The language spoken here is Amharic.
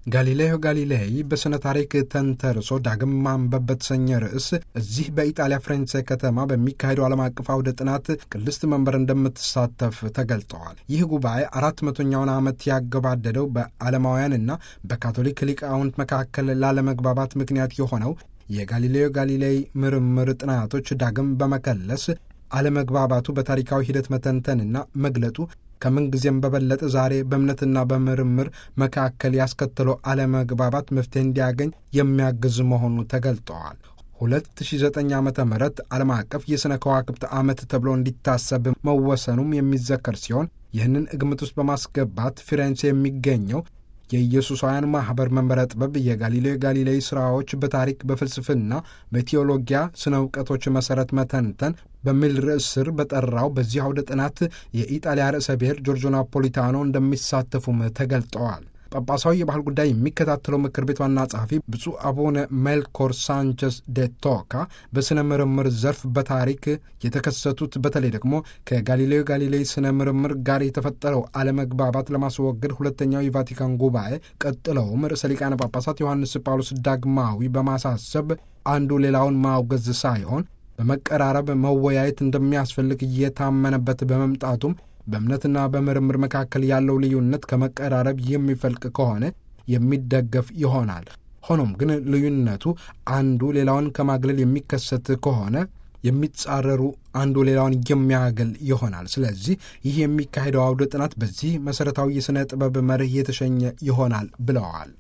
ጋሊሌዮ ጋሊሌይ በሥነ ታሪክ ተንተርሶ ዳግም ማንበብ በተሰኘ ርዕስ እዚህ በኢጣሊያ ፍሬንሴ ከተማ በሚካሄደው ዓለም አቀፍ አውደ ጥናት ቅድስት መንበር እንደምትሳተፍ ተገልጠዋል። ይህ ጉባኤ አራት መቶኛውን ዓመት ያገባደደው በዓለማውያንና በካቶሊክ ሊቃውንት መካከል ላለመግባባት ምክንያት የሆነው የጋሊሌዮ ጋሊሌይ ምርምር ጥናቶች ዳግም በመከለስ አለመግባባቱ በታሪካዊ ሂደት መተንተንና መግለጡ ከምንጊዜም በበለጠ ዛሬ በእምነትና በምርምር መካከል ያስከተለው አለመግባባት መፍትሄ እንዲያገኝ የሚያግዝ መሆኑ ተገልጠዋል። 2009 ዓ ም ዓለም አቀፍ የሥነ ከዋክብት ዓመት ተብሎ እንዲታሰብ መወሰኑም የሚዘከር ሲሆን ይህንን ግምት ውስጥ በማስገባት ፊሬንሴ የሚገኘው የኢየሱሳውያን ማኅበር መንበረ ጥበብ የጋሊሌዮ ጋሊሌይ ሥራዎች በታሪክ በፍልስፍና፣ በቴዎሎጊያ ስነ እውቀቶች መሠረት መተንተን በሚል ርዕስ ስር በጠራው በዚህ አውደ ጥናት የኢጣሊያ ርዕሰ ብሔር ጆርጆ ናፖሊታኖ እንደሚሳተፉም ተገልጠዋል። ጳጳሳዊ የባህል ጉዳይ የሚከታተለው ምክር ቤት ዋና ጸሐፊ ብፁዕ አቡነ ሜልኮር ሳንቸስ ደ ቶካ በሥነ ምርምር ዘርፍ በታሪክ የተከሰቱት በተለይ ደግሞ ከጋሊሌዮ ጋሊሌይ ስነ ምርምር ጋር የተፈጠረው አለመግባባት ለማስወገድ ሁለተኛው የቫቲካን ጉባኤ ቀጥለውም ርዕሰ ሊቃነ ጳጳሳት ዮሐንስ ጳውሎስ ዳግማዊ በማሳሰብ አንዱ ሌላውን ማውገዝ ሳይሆን በመቀራረብ መወያየት እንደሚያስፈልግ እየታመነበት በመምጣቱም በእምነትና በምርምር መካከል ያለው ልዩነት ከመቀራረብ የሚፈልቅ ከሆነ የሚደገፍ ይሆናል። ሆኖም ግን ልዩነቱ አንዱ ሌላውን ከማግለል የሚከሰት ከሆነ የሚጻረሩ አንዱ ሌላውን የሚያገል ይሆናል። ስለዚህ ይህ የሚካሄደው አውደ ጥናት በዚህ መሠረታዊ የሥነ ጥበብ መርህ የተሸኘ ይሆናል ብለዋል።